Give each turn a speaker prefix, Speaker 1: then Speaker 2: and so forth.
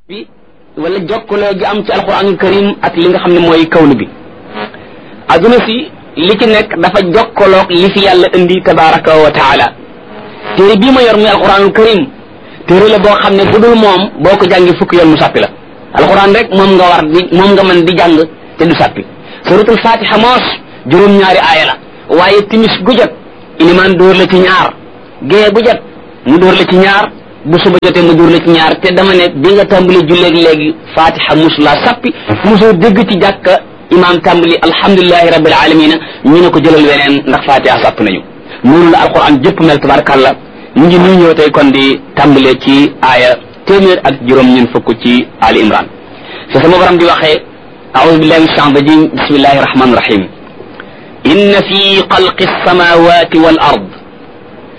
Speaker 1: bi wala jokkaloo gi am ci alquranul karim ak li nga xam ne mooy kawnu bi adduna si li ci nekk dafa jokkaloog li fi yàlla indi tabaraka wa taala téere bii ma yor muy alquranul karim téere la boo xam ne bu dul moom boo ko jàngi fukki yoon mu sàppi la alquran rek moom nga war di moom nga mën di jàng te du sàppi suratul fatiha moos juróom-ñaari aaya la waaye timis gu jot ilimaan dóor la ci ñaar gée bu jot mu dóor la ci ñaar bu suba jotee mu dóor la ci ñaar te dama ne bi nga tàmbali julleeg léegi fatiha mus laa sappi mosoo dégg ci jàkka imaam tàmbali alhamdulilahi rabbil alamina ñu ne ko jëlal weneen ndax fatiha sàpp nañu noonu la alquran jëpp mel tabarakallah mu ngi nuy ñëw tey kon di tàmbalee ci aaya téeméer ak juróom ñun fukk ci ali imran fi sama borom di waxee aoudu billahi min shaitan rajim bismillahi rahmani rahim inna fi xalqi alsamawati wal ard